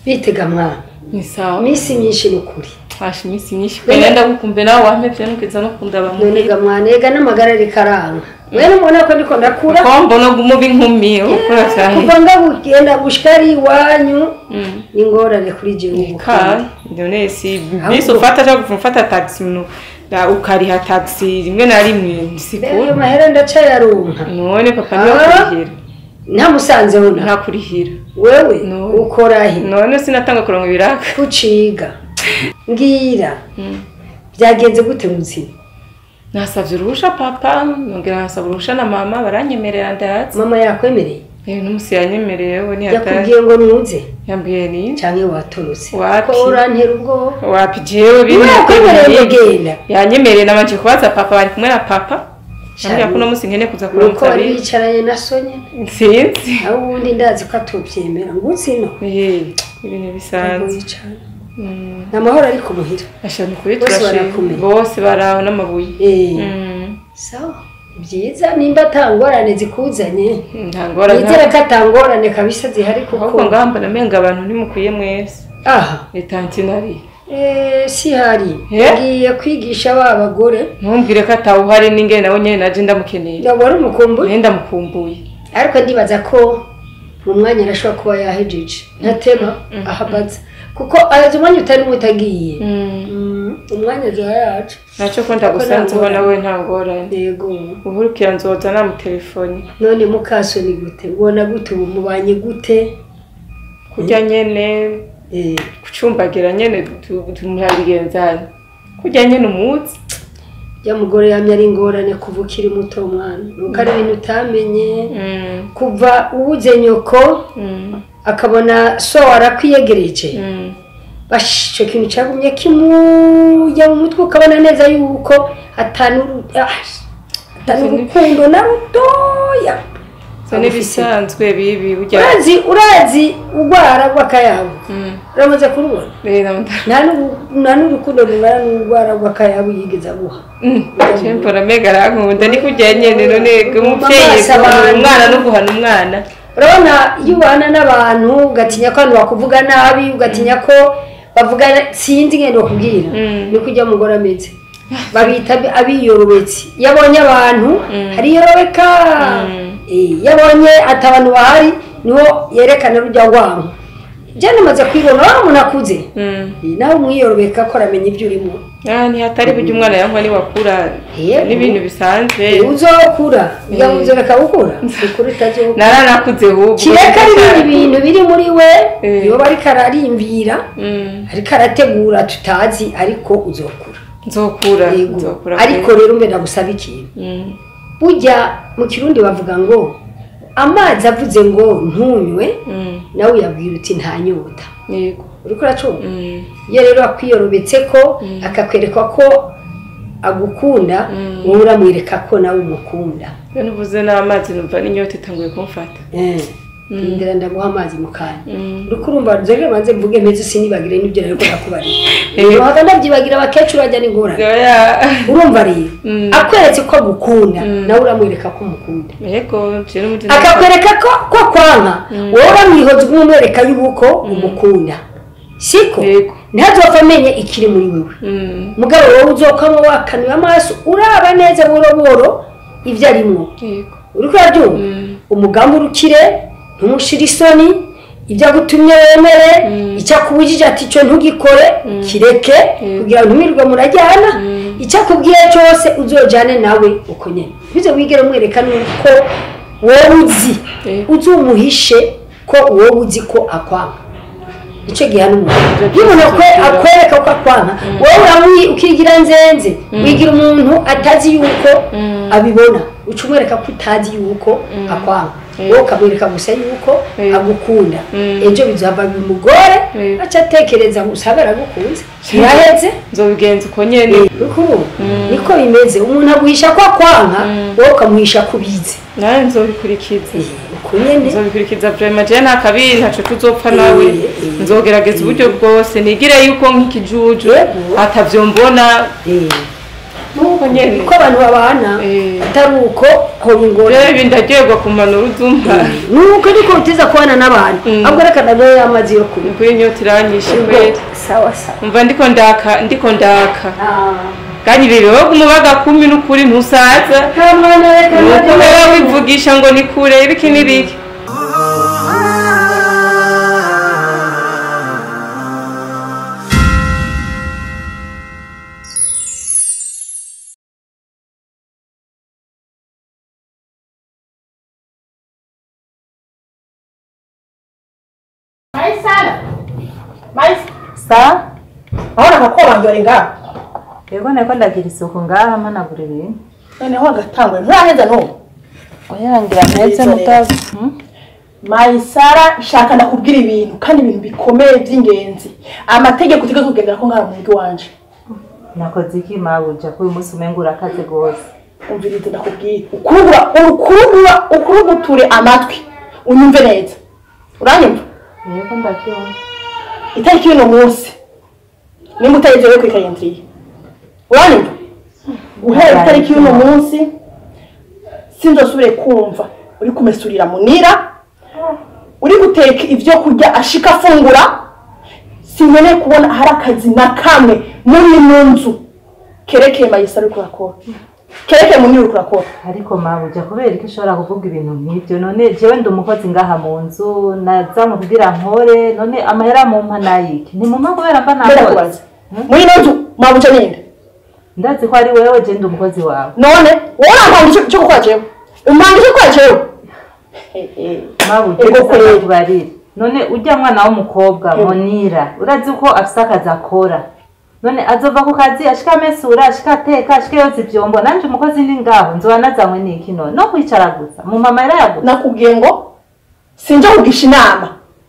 bitega mwana ni sawa iminsi myinshi ni ukuri fashe iminsi myinshi pe ndagukumbe nawe wampevye nukeza no kunda none bamuhira ga mwana ega n'amagara ariko aranga mwene mubona ko ndiko ndakura ko mbona umubi nkumi ukura cyane kuva ngagenda gushika ari iwanyu Mm. ni ingorane kuri jewe ubu ka none si Ahubwo- bisi ufata cyangwa kuva ufata taxi no da ukariha taxi rimwe na rimwe Mbega ayo sikuru mahera ndacayaronka none papa niwe Ah. kurihira ntamusanzeho na nta kurihira wewe No. ukora he none sinatanga kurongo ibiraka kuciga mbwira Mm. byagenze gute mu buzima nasavye uruhusha papa nongera nasaba uruhusha na mama baranyemerera ndazi mama yakwemereye eh n'umusi yanyemereye we ntiyataye yakubwiye ngo nuze yambwiye ni canke watorotse Wapi? ko urantera ubwoba wapi jewe biri Niwe yakwemereye ngo genda yanyemereye nabanje kubaza papa bari kumwe na papa ambwira ko uno musi nkene kuza nuko kuramutsa wari abiri wicaranye na sonya sinzi aho ubundi ndazi ko atubyemera ngo utsino Eh, ibintu bisanzwe wicara Mm. ni amahoro ari kumuhira ashaka ukuri Bose turashima barakomeye. bose baraho n'amabuye Eh, Mm. sawa byiza nimba atangorane zikuzanye nta ngorane nizere ko atangorane kabisa zihari ahubwo kuko ngamba namenga abantu ntimukwiye mwese aha etantinari Eh, si hari Eh? ngiye kwigisha ba bagore ntumbwire ko atawuhari n'ingene nawe nyene naje ndamukeneye ndabona umukumbuye naye ndamukumbuye ariko ndibaza ko mu mwanya arashobora kuba yahejeje ntatema ahabaza kuko araza umwanya utari mutagiye Mm, umwanya aza yacu naco ko ndagusanzeho nawe nta ngorane yego uhurukira nzoza namutelefoni none mukasoni gute ubona gute ubu mubanye gute kurya nyene Eh, kucumbagira nyene tu- tumurabigenzanya kurya nyene umuzi ya mugore yamye ari ingorane kuva ukiri muto mwana nuko ari ibintu utamenye Mm, kuva ubuze nyoko mm, akabona so arakwiyegereje mm. bash icyo kintu cyagumye kimujya mu mutwe ukabona neza yuko atanu atanu urukundo na rutoya so n'ibisanzwe bibi burya urazi urazi urwara rw'akayabo Mm. uramaze kurubona rero nda- nta n'ubu- nta n'urukundo rungana n'urwara rw'akayabo yigeze aguha Mm, Chempo na mega arankunda ni kurya nyene none umuvyeyi Amaso guhana abantu. umwana no guhana umwana urabona iyo ubana n'abantu ugatinya ko abantu bakuvuga nabi ugatinya ko bavuga sinzi ngendo bakubwira Mm. ni kujya mugore ameze babita abi- abiyorobetse iyo abonye abantu hariyorobeka Mm. Eh, iyo abonye ati abantu bahari niho yerekana rujya rwango jya namaze kwibona waba umuntu akuze Mm. Eh, nawe umwiyorobeka ko aramenya ibyo urimo Ah, ntihatari burya umwana yankwa niwakura Yego. n'ibintu bisanzwe Eh, uzokura ujya Eh. uzoreka gukura ukuri utazokura naranakuze ahubwo kireka ibindi bintu biri muri we Eh. iyo bariko ararimvira Mm, ariko arategura tutazi ariko uzokura nzokura Yego. nzokura ariko rero mbe ndagusaba ikintu Mm, burya mu kirundi bavuga ngo amazi avuze ngo ntunywe mm, nawe uyabwira uti nta nyota yego uriko uracumva Mm, iyo rero akwiyorobetse ko akakwereka ko agukunda Mm. wowe uramwereka ko nawe umukunda iyo nuvuze n'amazi numva n'inyota itanguye kumfata Eh, rindira ndaguha amazi mu kanya Mm, uriko urumva nzere banze mvuge meze sinibagire n'ibyo rero ko nakubarira Eh. uhava ndabyibagira abakecuru bajya n'ingorane oya urumva rero Mm. akweretse ko agukunda Mm. nawe uramwereka ko umukunda yego je n'umutima akakwereka ko ko kwanka wowe uramwihoza umwereka yuko umukunda siko Yego. ntazopfa amenye ikiri muri wewe Mm, mugabo wowe uzokwamo wakanuye amaso uraba neza boro boro ibyo arimwo yego uriko urabyumva Mm. umugambi urukire ntumushire isoni ibyo agutumye wemere Mm. icyo akubujije ati icyo ntugikore kireke Mm. kugira ngo ntumirwe murajyana Mm. icyo akubwiye cyose uzojyane nawe uko nyine bize wigere umwereka nuko wowe uzi Mm. uzumuhishe ko wowe uzi ko akwanga icyo gihe n'umuntu Ibyo iyo umuntu akwe- byose akwereka ko akwanga wowe uramwi ukigira nzenze wigira umuntu atazi yuko Mm. abibona uca umwereka ko utazi yuko akwanga Mm. wowe ukamwereka gusa yuko Mm. agukunda Mm. ejo bizohava bimugore Mm. aca atekereza gusa abe aragukunze ntiyaheze nzobigenza uko nyene urikubona niko bimeze umuntu aguhisha ko akwanga wowe ukamuhisha ko ubizi nawe nzobikurikiza Eh, uko nyene nzobikurikiza vrema je nta kabiri ntaco tuzopfa nawe Eh, eh. nzogerageza uburyo bwose nigire yuko nk'ikijuju Yego. atavyo mbona Eh. uko nyene ko abantu babana Eh. atari uko hoba ingorane rero ibi ndaryoherwa kumanura uzumva nuko ariko utiza kubana n'abantu Mm. ahubwo reka nawe amazi yo kunywa nikuye inyota iranyishe kweli sawa sawa umva ndiko ndaka ndiko ndaka Ah. kandi ibi bihugu umubaga kumi n'ukuri ntusaza nta mwana reka nuko nabyo rero wivugisha ngo ni kure ibiki n'ibiki Maisara. Mais sa aona kakobangore ngaho. yego nako ndagira isuku ngaha mpanagura ibintu Noneho agatangwe nturaheza n'ubu. oyangira mpetse mutazi Hmm? Maisara shaka ndakubwira ibintu kandi ibintu bikomeye by'ingenzi. Amategeko utegeka kugendera ko ngaha mu rugo wanje. nakoze iki mabuja ko uyu munsi umenga urakaze rwose Umvirize ndakubwira. Ukurugura ukurugura ukuruguture amatwi. Unyumve neza. Uranyumva? yego ndabyumva Itariki y'uno munsi. Nimba utayizewe ku ikayendriye. Uranyumva? Guhera itariki y'uno munsi sinzosubire kumva uri kumesurira munira uri guteka ibyo kurya ashika afungura sinkeneye kubona hari akazi na kamwe muri ino nzu kerekeye mayisa uri kurakora kerekeye munira uri kurakora ariko mabuja kubera ko ushobora kuvuga ibintu nk'ibyo none jewe ndi umukozi ngaha mu nzu nazamu kugira nkore none amahera mumpa nayiki ntimumpa kubera mba mbere nakoze kubaza muri ino nzu mwabuca ninde ndazi ko ari wewe je ndi umukozi wawe none wowe urampanga icyo cyo gukora jewe umpanga icyo gukora jewe Eh, eh. mabuja Ego gusa kweli. ndakubarira none urya mwana w'umukobwa Mm. monira urazi ko afise akazi akora none azova ku kazi ashika amesura ashika ateka ashika yoza ivyombo nanje umukozi ndi ngaho nzoba nazanywe n'iki none no kwicara gusa mu mama yarayagusa nakubwiye ngo sinjya kugisha inama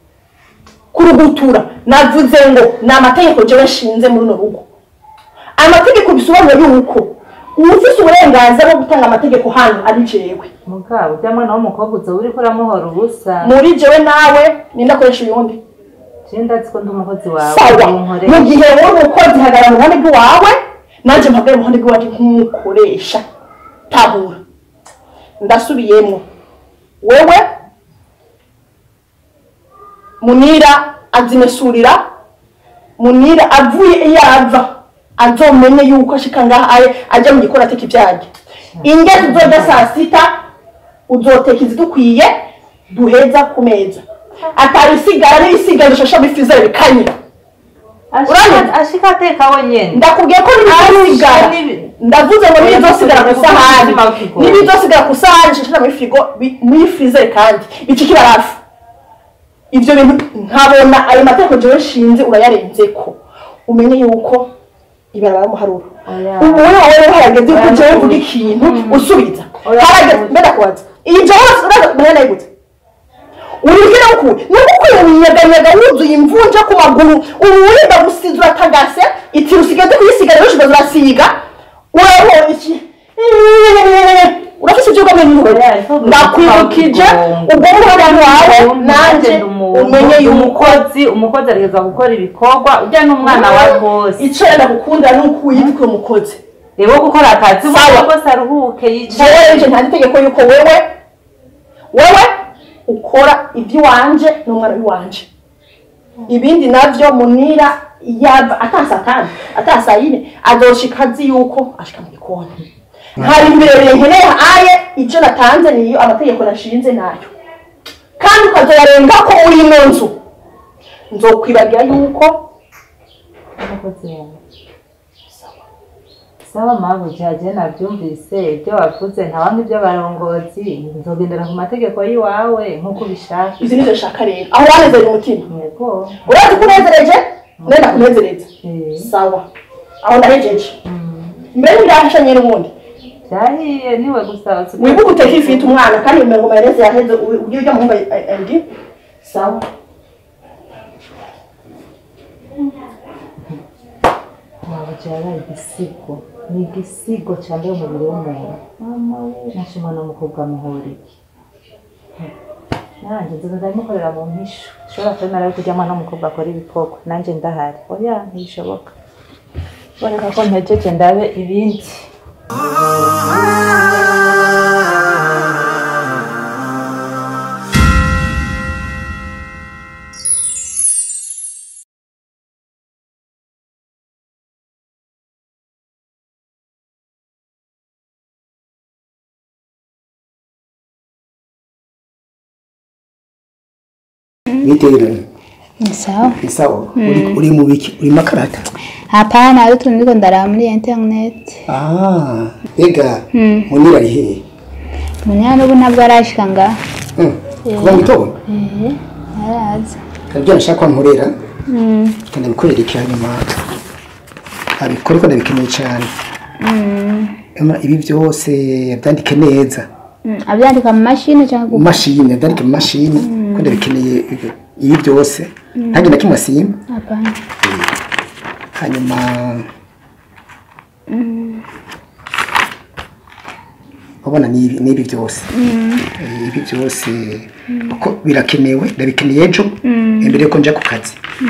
kurugutura navuze ngo ni amategeko jewe nshinze muri runo rugo amategeko bisobanura yuko uwufise uburenganzira bwo gutanga amategeko hano ari jewe mugabo urya mwana w'umukobwa uzoba uriko uramuhora ubusa muri jewe nawe ninde akoresha uyundi je ndazi ko ndi umukozi wawe sawa unkorere. mu gihe wowe umukozi hagara mu ruhande rw'iwawe nanjye mpagare mu ruhande rw'iwawe nk'umukoresha tabura ndasubiyemo wewe munira azimesurira munira avuye iyo ava azomenye yuko ashika ngaha aye ajya mu gikoni ateka ivyarya indya tuzoja saa sita uzoteka izidukwiye duheza ku meza atabisigara n'ibisigara bishasha bifizere bikanye Ashika- Uranyumva? ashika ateka wenyene ndakubwiye ko n'ibizosigara n'ibi- ndavuze ngo n'ibizosigara ku isahani Ubuzima bw'ikigoyi. n'ibizosigara ku isahani bishashira muri firigo bi- muri frizere kandi bica ikibarafu ivyo bintu nkabona ayo mategeko jewe nshinze urayarenzeko umenye yuko ibarabara muharuro Oya. ubu wowe rero harageze yuko Oya, jewe nukuri. mvuga ikintu usubiza Oya, harageze nukuri. mbeda kubaza iyi jewe uraza mbere nayiguze uribwira ko nuko ukwiye unyeganyega wuzuye imvunja ku maguru ubu wirinda gusiza uratagase iti usigaye kuyisigara ejo ugaza urasiga urabona iki urafise ibyo ugamije n'umugore Oya, ariko ndakwibukije ubwo ubwo ngubwo wawe nanjye umenye yuko umukozi umukozi arigeza gukora ibikorwa urya n'umwana wa bose icyo yenda gukundira ni uko uyitwa umukozi rero gukora akazi Sawa. umwana wese aruhuke jewe yicaye nje nta itegeko yuko wewe wewe ukora iby'iwanje n'umwana w'iwanje ibindi navyo munira yava atasa kandi atasa yine azoshika azi yuko ashika mu gikoni hari ibirebire nkeneye aye icyo natanze niyo amategeko nashinze nayo kandi ukazoyarenga ko uri mu nzu nzokwibagira yuko umukozi wawe sawa mpamvu jaje nabyumvise ibyo wavuze ntawanga iby'abarongozi nzogendera ku mategeko y'iwawe nk'uko ubishaka izi nizo nshaka rero aho wanezereye umutima yego urazi ko unezereje nenda kunezereza Eh, sawa aho ndahejeje mm. mbere ndahashanye n'ubundi byahiye niwe gusa uzi ko- wibuke uteka ifite umwana kandi ngo mayoneze yaheze uburyo ujya muhunga andi sawa ntabwo cyabaye igisigo ni igisigo cyambaye umubiri w'umuntu mama we nashe umwana w'umukobwa amuhora iki nanjye nzoga ndabimukorera mu mpisho ushobora kwemera yuko ujya mwana w'umukobwa akora ibikorwa nanjye ndahari oya ntibishoboka boneka ko mpejeje ndabe ibindi Nitege Ni sawa. ni sawa uri uri mu biki uri makarata Hapana, hari utuntu ndiko ndaraba muri internet. ah ega munira ari hehe Munyana ubu ntabwo arashika nga. Hmm, kuva mu gitondo Eh, araza. kabyo nashaka ko nkorera kandi bikorera iki hanyuma abikore ko ndabikeneye cyane Ema, ibi byose byandike neza Mm, abyandika mu mashini cyangwa mu ku mashini byandike mu mashini ko ndabikeneye ibi- ibi byose ntange na kimwe asimba Hapana. hanyuma ubona ni ibi- ni ibi byose Eh, ibi byose kuko birakenewe ndabikeneye ejo imbere yuko njya ku kazi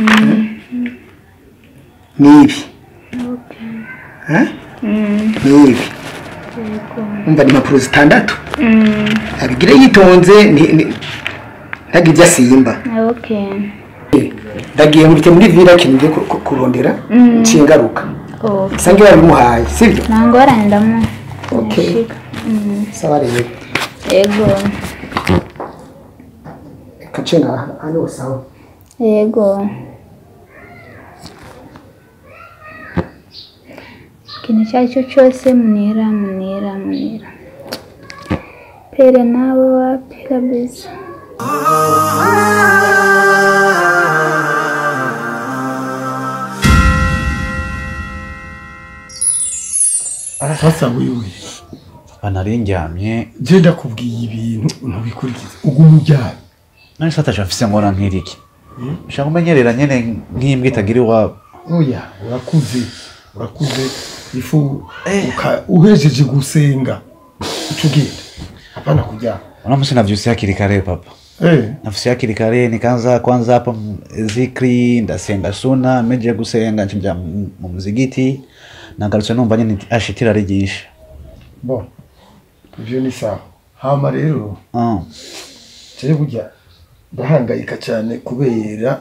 ni ibi Eh? ni ibi umva ni impapuro zitandatu abigire yitonze ni- ni- ntagire ibyo asimba Okay. ndagiye muri muri vila kintu ngiye ku- ku- kurondera nciye ngaruka Oh, sange babimuhaye sibyo nangorane ndamu. Okay. Nashika. sawa rero Ego. reka nce ngaha hano sawa Ego. Ikintu icyo ari cyo cyose munira munira munira. Pere nawe wapi kabisa. sasa wewe nari ndyamye je ndakubwiye ibintu ntubikurikize uguma uryamye nari satasha mfise ngora nk'iriki nshaka kumenyerera nyene nk'imbwa itagira iwabo oya urakuze urakuze ifu uka- uhejeje gusenga uca ugenda hapana kuryama uno musi navyuse hakiri kare papa Eh, nafuse hakiri kare nikaanza kwanza hapo m- zikri ndasenga suna meje gusenga ncija mu mu muzigiti nagarutse numva nyene nti, ashi itira rigisha bon ivyo ni sawa hama rero Ah. jewe burya ndahangayika cyane kubera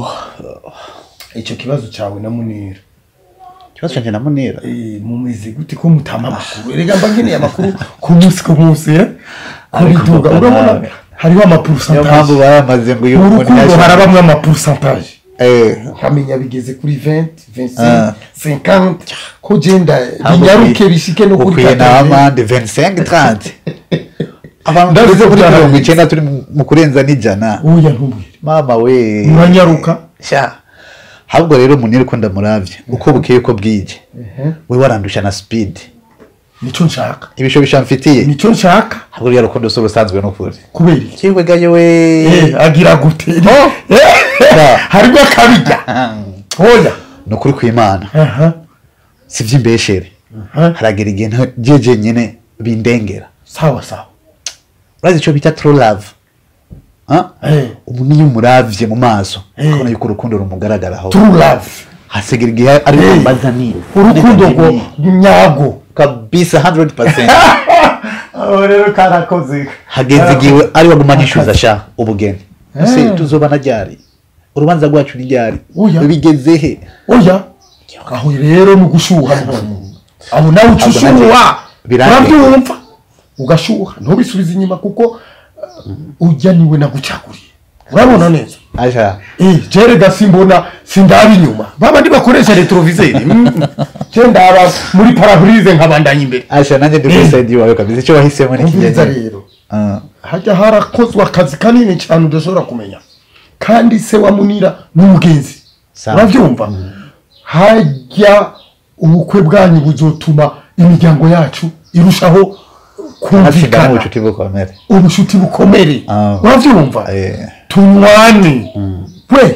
icyo kibazo cyawe na munira ikibazo canje namunira Eh, mumeze gute ko mutama amakuru erega mba nkeneye amakuru ku munsi ku munsi eh? kubiduga papa, urabona nawe. hariho niyo mpamvu amapurusantaje bayamaze ngo uyu mu muntu rukundo yasha- harabamwe amapurusantaje Eh, nkamenya bigeze kuri 20 25 Ah. 50 ko genda ahubwo binyaruke ukwiye- bishike no kuri ukwiye na 80. amande 25 30 abantu Ndabizi tugeze muri byarabizi. mirongo icenda turi mu- mu kurenza n'ijana oya ntubwire mama we muranyaruka sha ahubwo rero muniri ko ndamuravye uko bukeye uko bwije we warandusha na speed nicyo nshaka ibisho bishamfitiye nicyo nshaka ahubwo rya rukundo si urusanzwe n'ukuri kubera iki kiwe gayo we Eh, agira gute Eh, harimo akabijya oya ni ukuri kw'imana aha si ivy'imbeshere aha haragera igihe nta- jeje nyene bindengera sawa sawa urazi ico bita true love Ah? Eh, ubu niyo umuravye mu maso Eh. ukabona yuko urukundo rumugaragaraho true love hasigara igihe ari Eh. kumbaza ni urukundo ngo nyago kabisa 100% aho rero karakoze hageze igihe ari waguma nishyuza sha ubugeni ese tuzobana ryari urubanza rwacu ni ryari Oya. bigeze he oya aho rero ni ugushuha none abo nawe uca Ahubwo nanjye ushuha birangiye. urabyumva ugashuha ntubisubize inyuma kuko uh, ujya niwe nagucaguriye urabona neza aja Eh, jere gasimbona sindaba inyuma babandi bakoresha retroviseri je ndaba muri parabrise nkabandanya imbere aja nanjye ndi kuri side wawe kabisa icyo wahisemo ni umviriza kijyanye rero Ah. hajya harakozwe akazi kanini cyane udashobora kumenya kandi se wa munira ni umugenzi Sawa. urabyumva hajya ubukwe bwanyu buzotuma imiryango yacu irushaho hatsinda kumvikana n'ubucuti bukomere ubushuti bukomere Ah. urabyumva Eh. tunywane we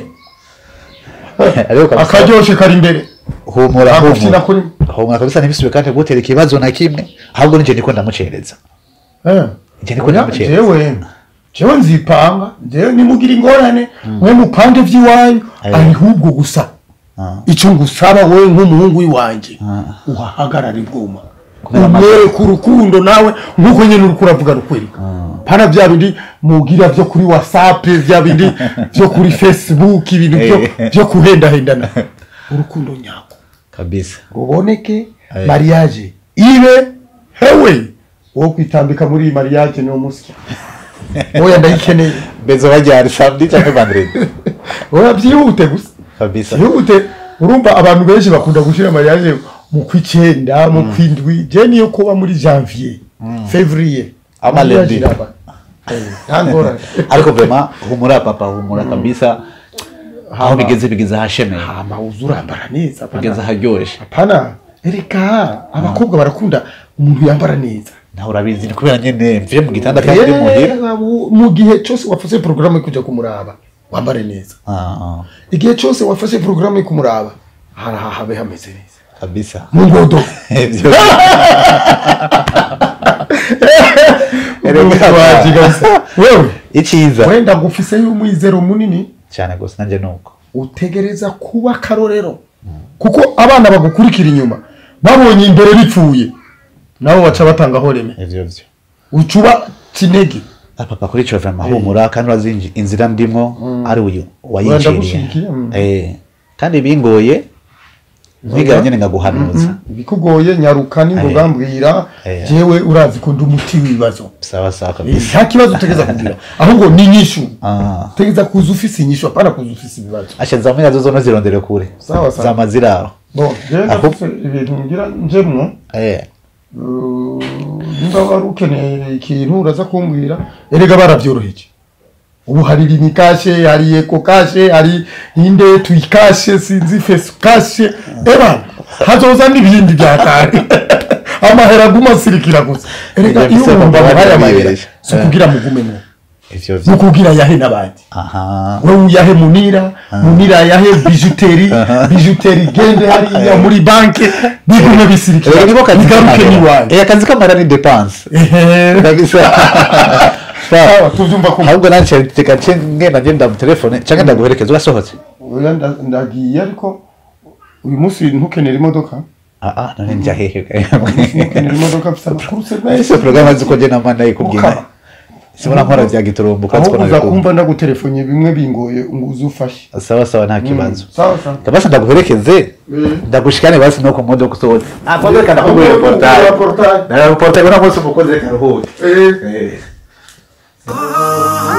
ariko kabisa akaryoshe kari imbere humura agufina humura kuri humura kabisa ntibisubire kandi gutera ikibazo na kimwe ahubwo nije ndiko ndamucereza Eh. Njye niko Oya, ndamucereza jewe jewe nzipanga jewe nimugira ingorane mwe mupange vy'iwanyu Eh. arihubwo gusa Ah. icyo ngusaba wowe nk'umuhungu w'iwanjye uhahagarare bwuma Kumera amagara. umwereka urukundo nawe nk'uko nyine uri kuravuga rukwereka pana bya bindi mugira byo kuri whatsapp bya bindi byo kuri facebook ibintu byo Eh. byo kuhendahendana urukundo nyako kabisa ruboneke Eh. mariage ibe hewe wo kwitambika muri iyi mariage ni umusya oya ndayikeneye bezo bajyana samedi cyangwa vendredi oya byihute gusa kabisa byihute urumva abantu benshi bakunda gushyira mariage mu kw'icyenda mu kw'indwi je niyo kuba muri janvier février Ama Mariage lundi. iraba. Eh, nta ngorane ariko vrema humura papa humura kabisa aho Hama. bigeze bigeze ahashemeye hama uza urambara neza apana. bigeze aharyoshye apana ereka abakobwa barakunda umuntu yambara neza nawe urabizi ni kubera nyine mvuye mu gitanda kandi uri muhira Eh, mu- mu gihe cyose wafashe porogaramu yo kujya kumuraba wambare neza Ah, ah, igihe cyose wafashe porogaramu yo kumuraba haraha habe hameze neza kabisa mu ngodo Ibyo- Urumva wagigaza. wewe icyiza wenda ngufiseyo umwizero munini cyane gusa nanjye ni uko utegereza kuba akarorero kuko abana bagukurikira inyuma babonye imbere bipfuye nabo baca batangaho reme ivyo byo ucuba kinege Ah, papa kuri cyo vrema humura kandi urazi inji- inzira ndimo ari uyu wayiciriye ndagushigikiye, mm. Eh, kandi bingoye nkwigara nyine ngaguhanuza bikugoye nyaruka ningoga mbwira Eh. jewe urazi ko ndi umuti w'ibibazo sawa sawa Eh, kabisa nta kibazo utegeza kugira ahubwo ni inyishu Ah. utegeza kuza ufise inyishu apana kuza ufise ibibazo ashe zamwe zo zona zirondere kure Sawa, sawa. zama ziraho bon jewe Aho- ndafise ibintu ngira njemwo eh Uh, nimba wari ukeneye ikintu uraza kumbwira erega barabyoroheje ubu hari limikashe hari eko kashe hari inde tuyikashe sinzi fesu kashe eba hazoza n'ibindi byatari amahera aguma asirikira gusa erega Ibyo iyo bisa umuntu kuba amuhaye amahera barabyiyereje. si ukugira mugumemo ivyo ni vyo ukugira yahe n'abandi aha wewe uyahe munira munira yahe bijuteri bijuteri gende hariya muri banke bigume bisirikira rero niko kazi bigaruke kamara. n'iwanyu eh akazi kamara ni dépense Ehe. kabisa sawa tuvyumva ko ahubwo nanje teka nce ngenda ngenda mu telefone canke ndaguherekeza urasohotse oya nda- ndagiye ariko uyu munsi ntukenera imodoka ah ah none njya hehe ntukenera imodoka mfite amakuru se ese porogaramu azi ko njye nama ndayikubwira Ukaba. sibona nkora bya giturumbuka aho twona uza bikumva kumva ndagutelefone bimwe bingoye ngo uze ufashe sawa sawa nta kibazo sawa sawa kabasa ndaguherekeze ndagushikane basi no ku modoka usohotse ah kwanza reka ndakubwira Ahubwo portail portail. na portail ura munsi umukozi reka ruhuye Eh. eh